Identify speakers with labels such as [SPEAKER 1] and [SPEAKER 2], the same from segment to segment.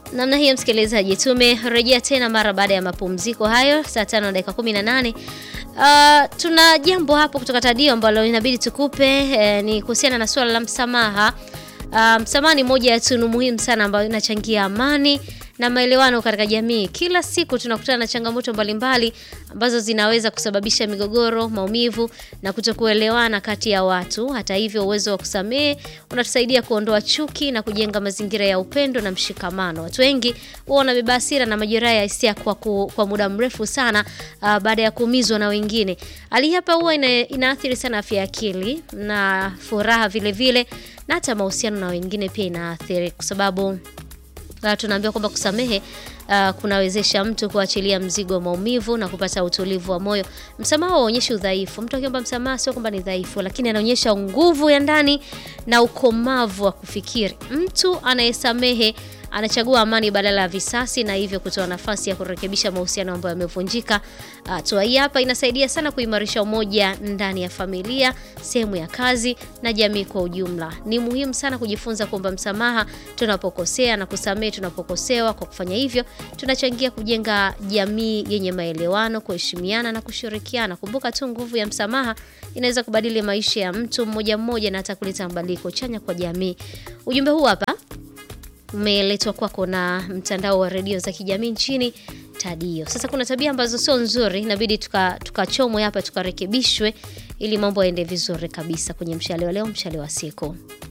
[SPEAKER 1] Namna hiyo msikilizaji, tumerejea tena mara baada ya mapumziko hayo saa tano na dakika 18. Uh, tuna jambo hapo kutoka Tadio ambalo inabidi tukupe eh, ni kuhusiana na suala la msamaha. Uh, msamaha ni moja ya tunu muhimu sana ambayo inachangia amani na maelewano katika jamii. Kila siku tunakutana na changamoto mbalimbali ambazo zinaweza kusababisha migogoro, maumivu na kutokuelewana kati ya watu. Hata hivyo, uwezo wa kusamehe unatusaidia kuondoa chuki na kujenga mazingira ya upendo na mshikamano. Watu wengi huwa wanabeba hasira na majeraha ya hisia kwa, ku, kwa muda mrefu sana uh, baada ya kuumizwa na wengine. Hali hapa huwa ina, inaathiri sana afya ya akili na furaha vile vile, na hata mahusiano na wengine pia inaathiri kwa sababu Uh, tunaambiwa kwamba kusamehe uh, kunawezesha mtu kuachilia mzigo wa maumivu na kupata utulivu wa moyo. Msamaha hauonyeshi udhaifu. Mtu akiomba msamaha sio kwamba ni dhaifu, lakini anaonyesha nguvu ya ndani na ukomavu wa kufikiri. Mtu anayesamehe anachagua amani badala ya visasi na hivyo kutoa nafasi ya kurekebisha mahusiano ambayo yamevunjika. Hatua hii hapa inasaidia sana kuimarisha umoja ndani ya familia, sehemu ya kazi na jamii kwa ujumla. Ni muhimu sana kujifunza kuomba msamaha tunapokosea na kusamehe tunapokosewa. Kwa kufanya hivyo, tunachangia kujenga jamii yenye maelewano, kuheshimiana na kushirikiana. Kumbuka tu, nguvu ya msamaha inaweza kubadili maisha ya mtu mmoja mmoja na hata kuleta mabadiliko chanya kwa jamii. Ujumbe huu hapa umeletwa kwako na mtandao wa redio za kijamii nchini Tadio. Sasa kuna tabia ambazo sio nzuri, inabidi tukachomwe tuka hapa tukarekebishwe ili mambo yaende vizuri kabisa kwenye mshale wa leo, mshale wa siku.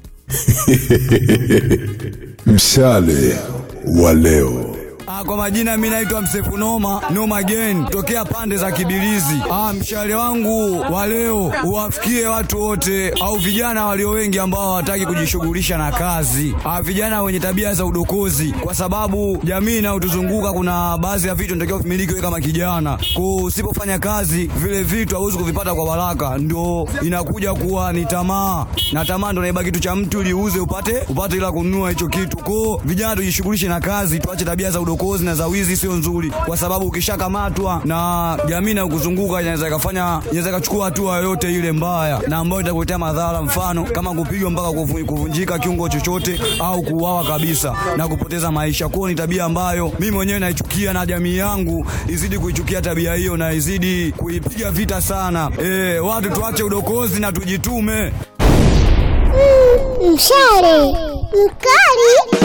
[SPEAKER 2] Mshale wa leo.
[SPEAKER 3] Ah, kwa majina mimi naitwa Msefu Noma Noma Again tokea pande za Kibilizi. Ah, mshale wangu wa leo uwafikie watu wote au vijana walio wengi ambao hawataki kujishughulisha na kazi. Ah, vijana wenye tabia za udokozi, kwa sababu jamii inayotuzunguka kuna baadhi ya vitu natakiwa kumiliki wewe kama kijana. Kwa usipofanya kazi, vile vitu hauwezi kuvipata kwa baraka, ndio inakuja kuwa ni tamaa, na tamaa ndio inaiba kitu cha mtu ili uuze upate upate ila kununua hicho kitu. Kwa vijana tujishughulishe na kazi, tuache tabia za udokozi udokozi na za wizi sio nzuri, kwa sababu ukishakamatwa na jamii na kuzunguka inaweza ikafanya inaweza ikachukua hatua yoyote ile mbaya na ambayo itakuletea madhara, mfano kama kupigwa mpaka kuvunjika kiungo chochote au kuuawa kabisa na kupoteza maisha. Kwao ni tabia ambayo mimi mwenyewe naichukia na jamii yangu izidi kuichukia tabia hiyo na izidi kuipiga vita sana. E, watu tuache udokozi na tujitume.
[SPEAKER 4] Mshale mkali